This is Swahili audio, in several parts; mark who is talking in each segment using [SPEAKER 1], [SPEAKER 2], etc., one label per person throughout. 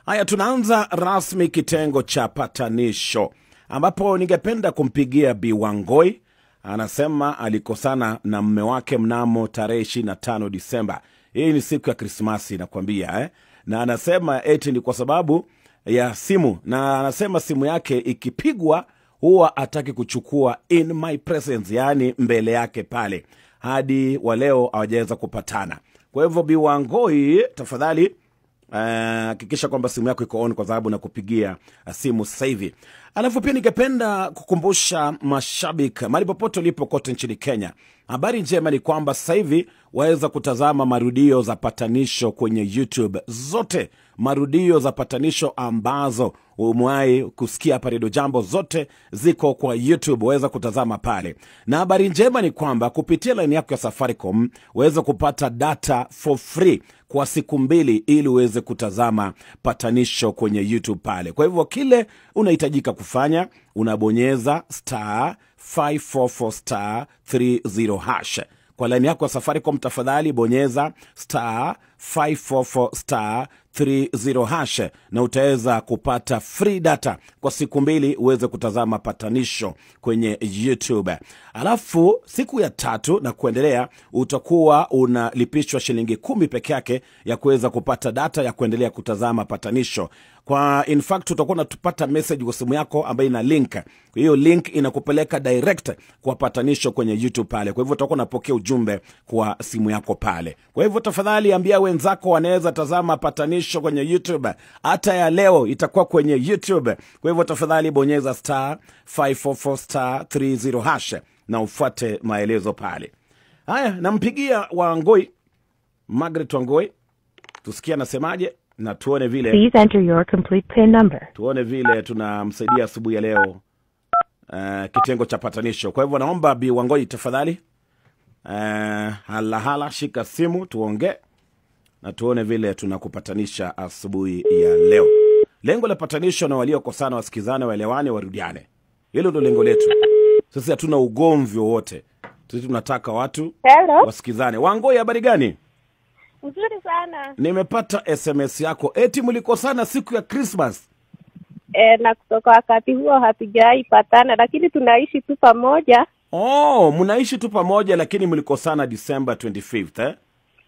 [SPEAKER 1] Haya, tunaanza rasmi kitengo cha patanisho, ambapo ningependa kumpigia Bi Wangoi. Anasema alikosana na mme wake mnamo tarehe 25 Disemba. Hii ni siku ya Krismasi nakwambia eh? na anasema eti ni kwa sababu ya simu, na anasema simu yake ikipigwa huwa ataki kuchukua in my presence, yaani mbele yake pale, hadi wa leo hawajaweza kupatana. Kwa hivyo Bi Wangoi, tafadhali hakikisha uh, kwamba simu yako iko on kwa sababu nakupigia uh, simu sasa hivi. Alafu pia ningependa kukumbusha mashabiki mahali popote ulipo kote nchini Kenya, habari njema ni kwamba sasa hivi waweza kutazama marudio za patanisho kwenye YouTube zote, marudio za patanisho ambazo umewahi kusikia hapa Redio Jambo, zote ziko kwa YouTube, waweza kutazama pale. Na habari njema ni kwamba kupitia laini yako ya Safaricom waweza kupata data for free kwa siku mbili ili uweze kutazama patanisho kwenye YouTube pale. Kwa hivyo kile unahitajika kufanya unabonyeza star 544 star 30 hash kwa laini yako ya Safaricom, tafadhali bonyeza star 544 star 30 hash na utaweza kupata free data kwa siku mbili uweze kutazama patanisho kwenye YouTube. Alafu siku ya tatu na kuendelea utakuwa unalipishwa shilingi kumi peke yake ya kuweza kupata data ya kuendelea kutazama patanisho. Kwa in fact utakuwa unatupata message kwa simu yako ambayo ina link. Hiyo link inakupeleka direct kwa patanisho kwenye YouTube pale. Kwa hivyo utakuwa unapokea ujumbe kwa simu yako pale. Kwa hivyo tafadhali ambia wenzako wanaweza tazama patanisho kwenye YouTube. Hata ya leo itakuwa kwenye YouTube. Kwa hivyo tafadhali bonyeza star 544 star 30 hash na ufuate maelezo pale. Haya, nampigia Wangoi, Margaret Wangoi, tusikie anasemaje na tuone vile
[SPEAKER 2] Please enter your complete PIN number.
[SPEAKER 1] tuone vile tunamsaidia asubuhi ya leo uh, kitengo cha patanisho. Kwa hivyo naomba Bi Wangoi tafadhali, uh, halahala shika simu tuongee na tuone vile tunakupatanisha asubuhi ya leo. Lengo la patanisho na waliokosana wasikizane, waelewane, warudiane. Hilo ndo lengo letu. Sisi hatuna ugomvi wowote, sisi tunataka watu
[SPEAKER 3] Hello.
[SPEAKER 1] wasikizane. Wangoi, habari gani?
[SPEAKER 3] Nzuri sana.
[SPEAKER 1] Nimepata SMS yako eti mlikosana siku ya Christmas.
[SPEAKER 3] E, na kutoka wakati huo hatujawahi patana, lakini tunaishi tu pamoja.
[SPEAKER 1] Oh, mnaishi tu pamoja lakini mlikosana December 25th eh?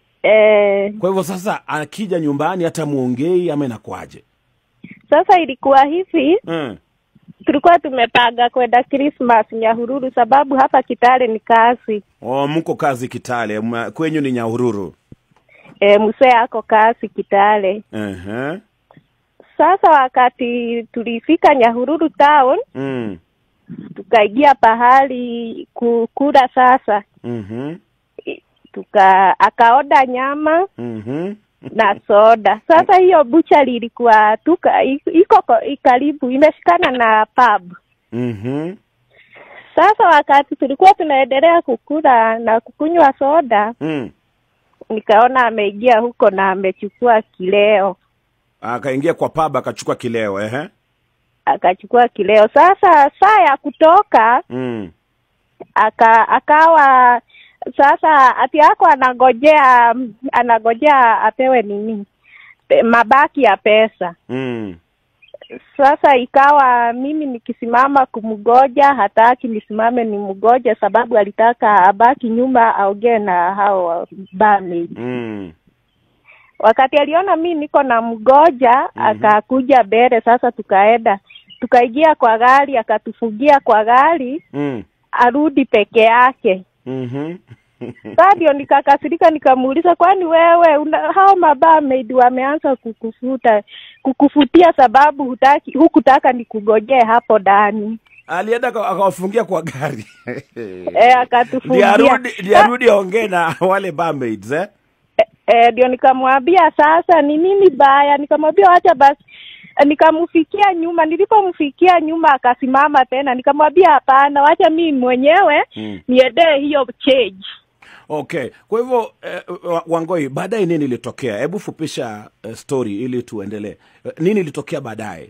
[SPEAKER 3] E,
[SPEAKER 1] Kwa hivyo sasa akija nyumbani hata muongei ama inakuaje?
[SPEAKER 3] sasa ilikuwa hivi,
[SPEAKER 1] Mm.
[SPEAKER 3] tulikuwa tumepanga kwenda Christmas Nyahururu, sababu hapa Kitale ni kazi.
[SPEAKER 1] Oh, mko kazi Kitale, mwa- kwenyu ni Nyahururu.
[SPEAKER 3] E, msee ako kazi Kitale.
[SPEAKER 1] Uh-huh.
[SPEAKER 3] Sasa wakati tulifika Nyahururu town,
[SPEAKER 1] Mm.
[SPEAKER 3] tukaingia pahali kukula sasa
[SPEAKER 1] Mhm.
[SPEAKER 3] tuka akaoda nyama
[SPEAKER 1] Mhm.
[SPEAKER 3] na soda. Sasa hiyo buchari ilikuwa tuka iko ko- i- karibu imeshikana na pub.
[SPEAKER 1] Mhm.
[SPEAKER 3] Sasa wakati tulikuwa tunaendelea kukula na kukunywa soda,
[SPEAKER 1] Mm.
[SPEAKER 3] nikaona ameingia huko na amechukua kileo,
[SPEAKER 1] Akaingia kwa pub akachukua kileo ehe.
[SPEAKER 3] akachukua kileo. Sasa saa ya kutoka
[SPEAKER 1] Mm.
[SPEAKER 3] aka akawa sasa ati yako anagojea anagojea apewe nini Pe- mabaki ya pesa
[SPEAKER 1] Mm.
[SPEAKER 3] Sasa ikawa mimi nikisimama kumgoja, hataki nisimame nimgoje, sababu alitaka abaki nyuma aongee na hao bami.
[SPEAKER 1] Mm.
[SPEAKER 3] Wakati aliona mi niko na mgoja akakuja mbele. Sasa tukaenda tukaingia kwa gari, akatufungia kwa gari
[SPEAKER 1] Mm.
[SPEAKER 3] arudi peke yake.
[SPEAKER 1] Mhm.
[SPEAKER 3] Sasa ndio nikakasirika, nikamuuliza, kwani wewe una, hao mabarmaid wameanza kukufuta kukufutia sababu hutaki hukutaka nikugojee hapo ndani
[SPEAKER 1] Alienda aka- akawafungia kwa gari.
[SPEAKER 3] e,
[SPEAKER 1] Ndio
[SPEAKER 3] akatufungia
[SPEAKER 1] arudi, ndio arudi aongee na wale barmaids eh?
[SPEAKER 3] Eh, ndio nikamwambia sasa ni nini baya, nikamwambia wacha basi nikamfikia nyuma. Nilipomfikia nyuma akasimama tena, nikamwambia hapana, wacha mimi mwenyewe
[SPEAKER 1] Mm.
[SPEAKER 3] niendee hiyo change.
[SPEAKER 1] Okay, kwa hivyo eh, wa- Wangoi, baadaye nini ilitokea? Hebu fupisha eh, story ili tuendelee. Eh, nini ilitokea baadaye?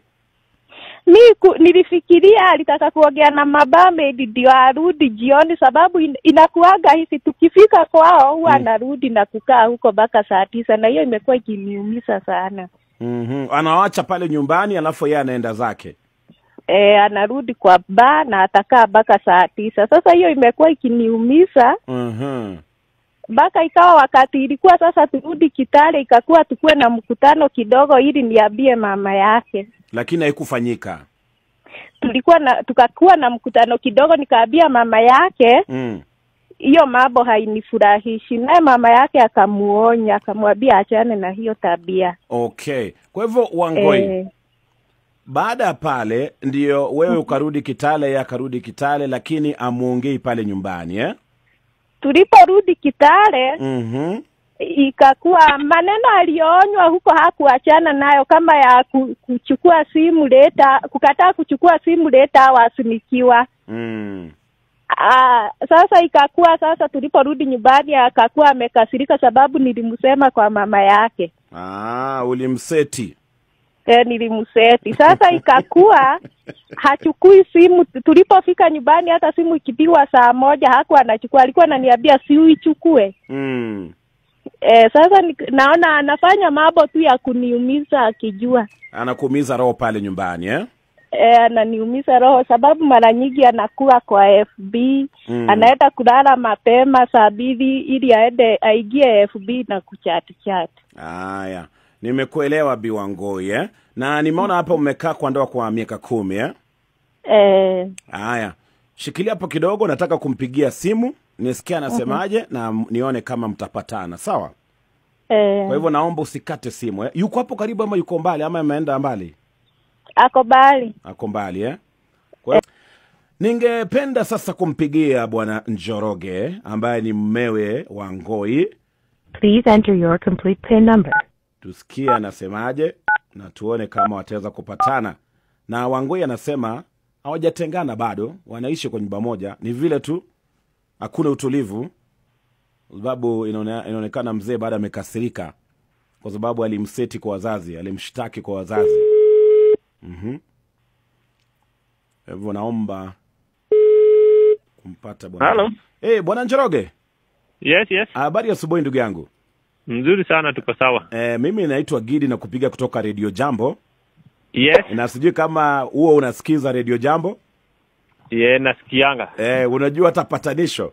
[SPEAKER 3] Mi ku, nilifikiria alitaka kuongea na mabarmaid ndio arudi jioni, sababu in, inakuaga hivi tukifika kwao huwa
[SPEAKER 1] Mm.
[SPEAKER 3] anarudi na kukaa huko mpaka saa tisa, na hiyo imekuwa ikiniumiza sana.
[SPEAKER 1] mm-hmm. anawacha pale nyumbani alafu yeye anaenda zake
[SPEAKER 3] e, anarudi kwa baa na atakaa mpaka saa tisa. Sasa hiyo imekuwa ikiniumiza
[SPEAKER 1] mm-hmm.
[SPEAKER 3] mpaka ikawa wakati ilikuwa sasa turudi Kitale, ikakuwa tukuwe na mkutano kidogo ili niambie mama yake.
[SPEAKER 1] lakini haikufanyika
[SPEAKER 3] Tulikuwa na tukakuwa na mkutano kidogo, nikaambia mama yake
[SPEAKER 1] mm.
[SPEAKER 3] hiyo mambo hainifurahishi, naye mama yake akamuonya, akamwambia achane na hiyo tabia
[SPEAKER 1] okay kwa hivyo wangoi
[SPEAKER 3] Eh,
[SPEAKER 1] baada ya pale ndio wewe ukarudi kitale ye akarudi kitale lakini amuongei pale nyumbani eh?
[SPEAKER 3] tuliporudi Kitale
[SPEAKER 1] mm-hmm.
[SPEAKER 3] ikakuwa maneno aliyoonywa huko hakuachana nayo, kama ya ku- kuchukua simu leta, kukataa kuchukua simu leta au asimikiwa.
[SPEAKER 1] mm.
[SPEAKER 3] Aa, sasa ikakuwa sasa tuliporudi nyumbani akakuwa amekasirika sababu nilimsema kwa mama yake
[SPEAKER 1] ah, ulimseti
[SPEAKER 3] e, nilimseti. Sasa ikakuwa hachukui simu. Tulipofika nyumbani, hata simu ikipigwa saa moja hakuwa anachukua, alikuwa ananiambia si uichukue.
[SPEAKER 1] mm.
[SPEAKER 3] E, sasa ni, naona anafanya mambo tu ya kuniumiza akijua
[SPEAKER 1] anakuumiza roho pale nyumbani eh?
[SPEAKER 3] e, ananiumiza roho sababu mara nyingi anakuwa kwa FB
[SPEAKER 1] Mm.
[SPEAKER 3] anaenda kulala mapema saa mbili ili aende aingie FB na kuchati chati.
[SPEAKER 1] haya nimekuelewa biwangoi eh? na nimeona hapa umekaa kwa ndoa kwa miaka kumi eh?
[SPEAKER 3] E,
[SPEAKER 1] haya shikilia hapo kidogo nataka kumpigia simu nisikia anasemaje na m- nione kama mtapatana sawa
[SPEAKER 3] e,
[SPEAKER 1] kwa hivyo naomba usikate simu eh? yuko hapo karibu ama yuko mbali ama ameenda mbali
[SPEAKER 3] ako bali
[SPEAKER 1] ako mbali eh? kwa hivyo, ningependa sasa kumpigia bwana njoroge ambaye ni mmewe wa ngoi
[SPEAKER 2] Please enter your complete PIN number.
[SPEAKER 1] tusikie anasemaje na tuone kama wataweza kupatana na wangoi anasema hawajatengana bado wanaishi kwa nyumba moja ni vile tu hakuna utulivu kwa sababu inaone- inaonekana mzee bado amekasirika kwa sababu alimseti kwa wazazi alimshtaki kwa wazazi Mhm. Kwa hivyo naomba kumpata bwana
[SPEAKER 4] Halo.
[SPEAKER 1] hey, bwana njoroge
[SPEAKER 4] Yes, yes.
[SPEAKER 1] habari ya asubuhi ndugu yangu
[SPEAKER 4] Mzuri sana, tuko sawa.
[SPEAKER 1] e, mimi naitwa gidi na kupiga kutoka redio jambo
[SPEAKER 4] Yes.
[SPEAKER 1] na sijui kama huo unasikiza redio jambo
[SPEAKER 4] Ye, nasikianga.
[SPEAKER 1] e, unajua hata patanisho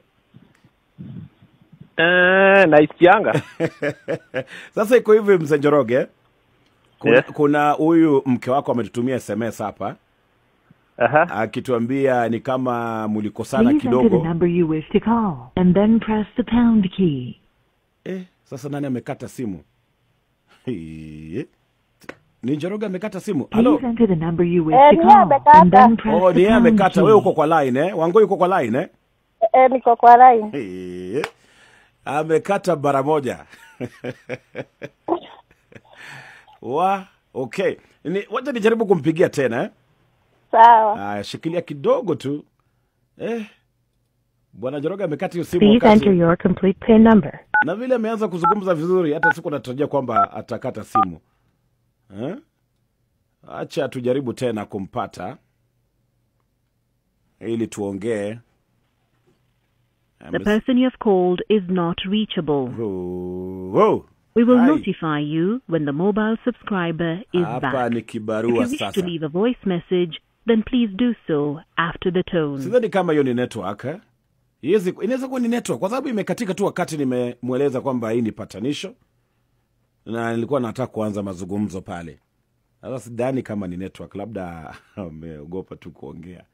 [SPEAKER 4] Eh, naisikianga.
[SPEAKER 1] sasa iko hivi mzee njoroge kuna,
[SPEAKER 4] Yes.
[SPEAKER 1] kuna huyu mke wako ametutumia sms hapa
[SPEAKER 4] Aha.
[SPEAKER 1] akituambia ni kama mlikosana
[SPEAKER 5] Please enter the
[SPEAKER 1] kidogo
[SPEAKER 5] number you wish to call and then press the pound key.
[SPEAKER 1] eh, sasa nani amekata simu Hii. ni njoroge amekata simu halo
[SPEAKER 5] Please enter the number you wish
[SPEAKER 3] Eh,
[SPEAKER 5] to
[SPEAKER 3] niye
[SPEAKER 5] call
[SPEAKER 3] amekata.
[SPEAKER 5] and then press
[SPEAKER 1] oh, ni
[SPEAKER 5] the
[SPEAKER 1] yeye
[SPEAKER 5] pound
[SPEAKER 1] amekata
[SPEAKER 5] key.
[SPEAKER 1] wewe uko kwa line eh? wangoi uko kwa line eh?
[SPEAKER 3] e, niko kwa line.
[SPEAKER 1] Hii. amekata bara moja wa okay ni, wacha nijaribu kumpigia tena eh?
[SPEAKER 3] Sawa.
[SPEAKER 1] Aya, shikilia kidogo tu eh, bwana Joroga amekata hiyo simu
[SPEAKER 2] Please
[SPEAKER 1] wakati,
[SPEAKER 2] enter your complete PIN number.
[SPEAKER 1] na vile ameanza kuzungumza vizuri, hata siku natarajia kwamba atakata simu eh? Acha tujaribu tena kumpata ili tuongee.
[SPEAKER 6] The person you have called is not reachable.
[SPEAKER 1] Oh, oh.
[SPEAKER 6] We will
[SPEAKER 1] Hi.
[SPEAKER 6] notify you when the mobile subscriber is
[SPEAKER 1] Hapa
[SPEAKER 6] back.
[SPEAKER 1] ni
[SPEAKER 6] If you
[SPEAKER 1] kibarua
[SPEAKER 6] wish to
[SPEAKER 1] sasa.
[SPEAKER 6] leave a voice message, then please do so after the tone.
[SPEAKER 1] Sidhani kama hiyo ni network eh? Iwezi- Inaweza kuwa ni network kwa sababu imekatika tu wakati nimemweleza kwamba hii ni patanisho na nilikuwa nataka kuanza mazungumzo pale. Sasa sidhani kama ni network, labda ameogopa tu kuongea.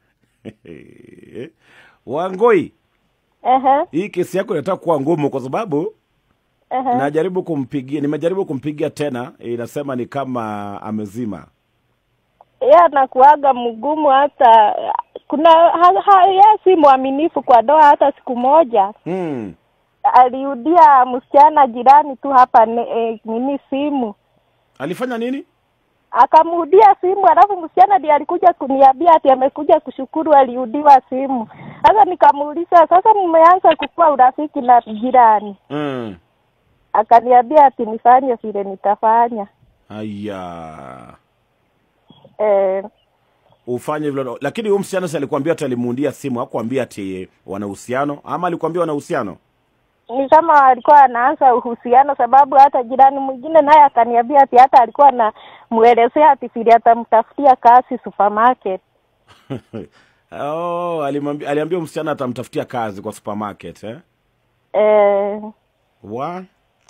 [SPEAKER 1] Wangoi,
[SPEAKER 3] Ehe,
[SPEAKER 1] hii kesi yako inataka kuwa ngumu kwa sababu
[SPEAKER 3] ehe.
[SPEAKER 1] najaribu kumpigia, nimejaribu kumpigia tena, inasema ni kama amezima.
[SPEAKER 3] Yeye anakuaga mgumu hata kuna ha, ha, yeye si mwaminifu kwa doa hata siku moja
[SPEAKER 1] Hmm.
[SPEAKER 3] aliudia msichana jirani tu hapa ne, e, nini simu
[SPEAKER 1] Alifanya nini?
[SPEAKER 3] akamuudia simu alafu msichana ndiye alikuja kuniambia ati amekuja kushukuru aliudiwa simu sasa nikamuuliza sasa mmeanza kukuwa urafiki na jirani
[SPEAKER 1] Hmm.
[SPEAKER 3] akaniambia ati nifanye vile nitafanya
[SPEAKER 1] Aya.
[SPEAKER 3] eh,
[SPEAKER 1] ufanye vile lakini huyu msichana si alikwambia ati alimuundia simu hakuambia ati wana uhusiano ama alikwambia wana uhusiano
[SPEAKER 3] ni kama alikuwa anaanza uhusiano, sababu hata jirani mwingine naye akaniambia ati hata alikuwa anamuelezea ati vile atamtafutia kazi supermarket.
[SPEAKER 1] oh, alimwambia aliambia msichana atamtafutia kazi kwa supermarket eh?
[SPEAKER 3] Eh,
[SPEAKER 1] wa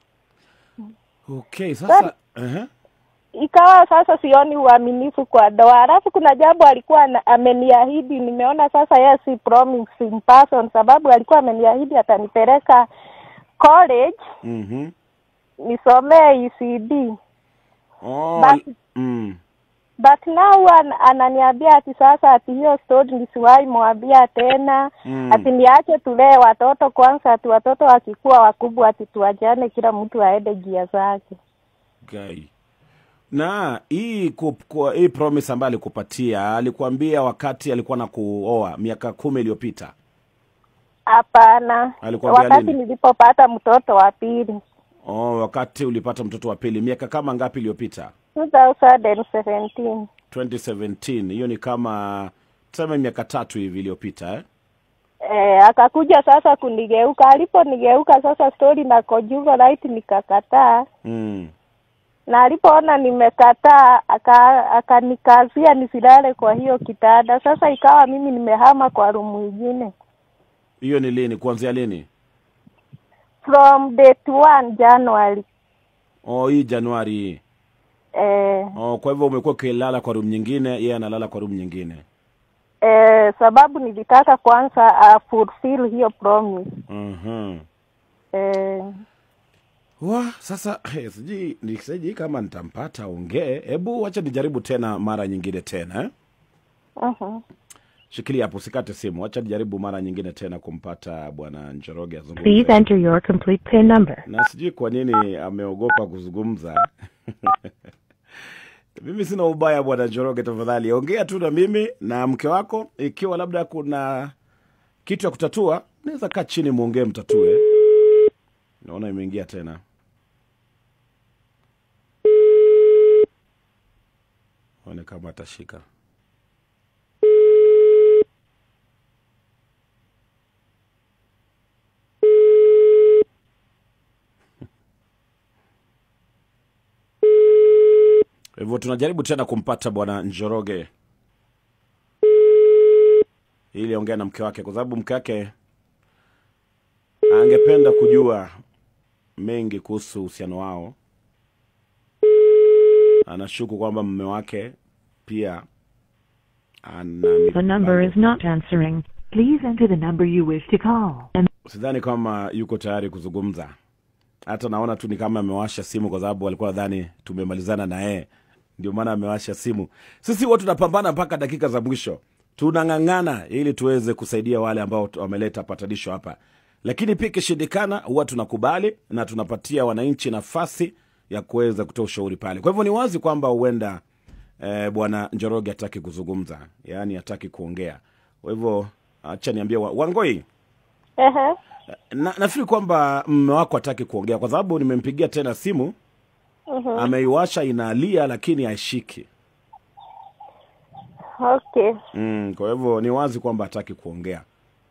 [SPEAKER 1] okay sasa uh-huh.
[SPEAKER 3] ikawa sasa sioni uaminifu kwa ndoa. Alafu kuna jambo alikuwa ana- ameniahidi, nimeona sasa yeye si promising person, sababu alikuwa ameniahidi atanipeleka college
[SPEAKER 1] mm-hmm.
[SPEAKER 3] nisomee ECD
[SPEAKER 1] oh,
[SPEAKER 3] Basi-
[SPEAKER 1] mm.
[SPEAKER 3] but now an, ananiambia ati sasa ati hiyo story nisiwahi mwambia tena
[SPEAKER 1] Mm.
[SPEAKER 3] ati niache tulee watoto kwanza, ati watoto wakikuwa wakubwa ati tuachane, kila mtu aende njia zake.
[SPEAKER 1] Guy. na hii ku, ku, hii promise ambayo alikupatia alikuambia wakati alikuwa na kuoa miaka kumi iliyopita
[SPEAKER 3] Hapana,
[SPEAKER 1] Alikwambia
[SPEAKER 3] wakati
[SPEAKER 1] nini?
[SPEAKER 3] nilipopata mtoto wa pili
[SPEAKER 1] oh, wakati ulipata mtoto wa pili miaka kama ngapi iliyopita
[SPEAKER 3] 2017
[SPEAKER 1] 2017 hiyo ni kama tuseme miaka tatu hivi iliyopita eh?
[SPEAKER 3] eh, akakuja sasa kunigeuka. Aliponigeuka sasa story na conjugal nikakataa,
[SPEAKER 1] mm.
[SPEAKER 3] na alipoona nimekataa aka- akanikazia nisilale kwa hiyo kitanda. Sasa ikawa mimi nimehama kwa rumu ingine
[SPEAKER 1] hiyo ni lini kuanzia lini
[SPEAKER 3] from date 1 January.
[SPEAKER 1] oh, hii januari hii
[SPEAKER 3] Eh,
[SPEAKER 1] oh, kwa hivyo umekuwa ukilala kwa room nyingine yeye analala kwa room nyingine
[SPEAKER 3] eh, sababu nilitaka kwanza uh, fulfill hiyo promise
[SPEAKER 1] mm-hmm.
[SPEAKER 3] eh,
[SPEAKER 1] wa sasa hey, sijui ni- sijui kama nitampata ongee hebu wacha nijaribu tena mara nyingine tena eh?
[SPEAKER 3] uh-huh.
[SPEAKER 1] shikilia hapo usikate simu wacha nijaribu mara nyingine tena kumpata bwana njoroge
[SPEAKER 2] Please
[SPEAKER 1] azungumze
[SPEAKER 2] enter your complete PIN number.
[SPEAKER 1] na sijui kwa nini ameogopa kuzungumza mimi sina ubaya bwana njoroge tafadhali ongea tu na mimi na mke wako ikiwa labda kuna kitu ya kutatua naweza kaa chini mwongee mtatue naona imeingia tena one kama atashika hivyo tunajaribu tena kumpata bwana njoroge ili aongea na mke wake kwa sababu mke wake angependa kujua mengi kuhusu uhusiano wao anashuku kwamba mume wake pia ana
[SPEAKER 5] The number is not answering. Please enter the number you wish to call. And
[SPEAKER 1] sidhani kama yuko tayari kuzungumza hata naona tu ni kama amewasha simu kwa sababu walikuwa nadhani tumemalizana na yeye ndio maana amewasha simu sisi huwa tunapambana mpaka dakika za mwisho tunang'ang'ana ili tuweze kusaidia wale ambao tu- wameleta patanisho hapa lakini pia ikishindikana huwa tunakubali na tunapatia wananchi nafasi ya kuweza kutoa ushauri pale kwa hivyo ni wazi kwamba huenda eh, bwana njoroge hataki kuzungumza yaani hataki kuongea kwa hivyo acha niambie wa, wangoi
[SPEAKER 3] Ehe.
[SPEAKER 1] na, nafikiri kwamba mme wako hataki kuongea kwa sababu nimempigia tena simu
[SPEAKER 3] Mhm.
[SPEAKER 1] ameiwasha inalia lakini haishiki
[SPEAKER 3] Okay,
[SPEAKER 1] mm, kwa hivyo ni wazi kwamba hataki kuongea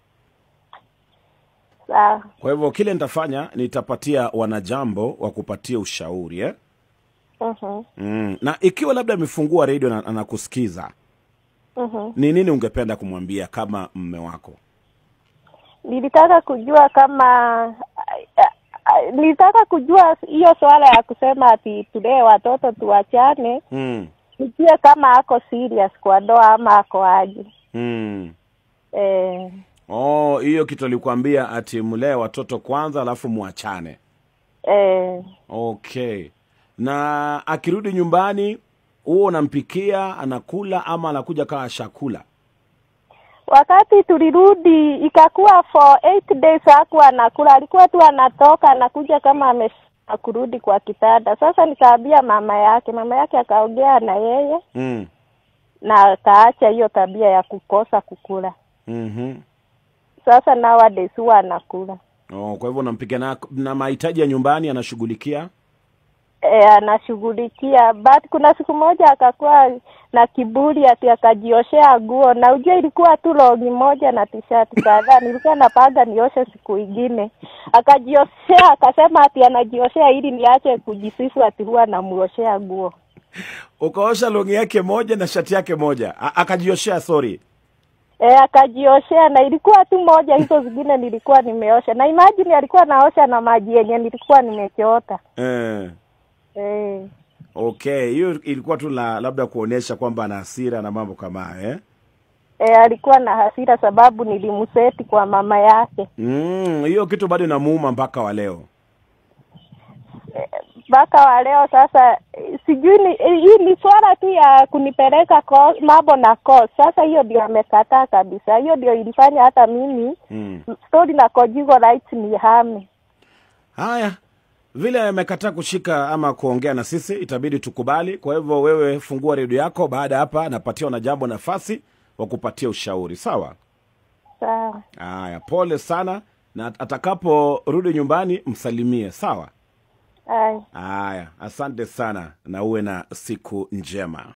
[SPEAKER 3] sawa.
[SPEAKER 1] kwa hivyo kile nitafanya nitapatia wanajambo wa kupatia ushauri eh?
[SPEAKER 3] Mhm.
[SPEAKER 1] mm. na ikiwa labda amefungua redio na anakusikiza
[SPEAKER 3] Mhm.
[SPEAKER 1] ni nini ungependa kumwambia kama mme wako
[SPEAKER 3] Nilitaka kujua kama nilitaka kujua hiyo swala ya kusema ati tulee watoto tuachane,
[SPEAKER 1] mm.
[SPEAKER 3] nijue kama ako serious kwa ndoa ama ako aje.
[SPEAKER 1] mm.
[SPEAKER 3] Eh,
[SPEAKER 1] oh hiyo kitu alikuambia ati mlee watoto kwanza alafu mwachane
[SPEAKER 3] eh,
[SPEAKER 1] okay na akirudi nyumbani huo unampikia anakula ama anakuja kaa shakula
[SPEAKER 3] wakati tulirudi ikakuwa for eight days hakuwa anakula, alikuwa tu anatoka anakuja kama ame kurudi kwa kitanda. Sasa nikaambia mama yake, mama yake akaongea na yeye
[SPEAKER 1] mm.
[SPEAKER 3] na akaacha hiyo tabia ya kukosa kukula.
[SPEAKER 1] mm-hmm.
[SPEAKER 3] Sasa nowadays huwa anakula.
[SPEAKER 1] oh, kwa hivyo unampikia na, na mahitaji ya nyumbani anashughulikia
[SPEAKER 3] E, anashughulikia but kuna siku moja akakuwa na kiburi ati akajioshea nguo na ujua ilikuwa tu longi moja na tishati kadhaa nilikuwa napanga nioshe siku ingine akajioshea akasema ati anajioshea ili niache kujisifu ati huwa namuoshea nguo
[SPEAKER 1] ukaosha longi yake moja na shati yake moja A- akajioshea sorry
[SPEAKER 3] e, akajioshea na ilikuwa tu moja hizo zingine nilikuwa nimeosha na imagine alikuwa naosha na maji yenye nilikuwa nimechota
[SPEAKER 1] eh.
[SPEAKER 3] e.
[SPEAKER 1] okay hiyo ilikuwa tu la, labda kuonyesha kwamba ana hasira na mambo kama hayo eh?
[SPEAKER 3] E, alikuwa na hasira sababu nilimseti kwa mama yake
[SPEAKER 1] Mm, hiyo kitu bado inamuuma mpaka wa leo
[SPEAKER 3] mpaka wa leo sasa eh, sijui ni eh, hii ni swala tu ya kunipeleka ko- mambo na course. Sasa hiyo ndio amekataa kabisa, hiyo ndio ilifanya hata mimi
[SPEAKER 1] mm.
[SPEAKER 3] story na Conjugal rights ni hame.
[SPEAKER 1] haya vile amekataa kushika ama kuongea na sisi itabidi tukubali kwa hivyo wewe fungua redio yako baada ya hapa napatiwa na jambo nafasi wa kupatia ushauri sawa
[SPEAKER 3] Sawa,
[SPEAKER 1] haya pole sana na atakaporudi nyumbani msalimie sawa
[SPEAKER 3] haya.
[SPEAKER 1] haya asante sana na uwe na siku njema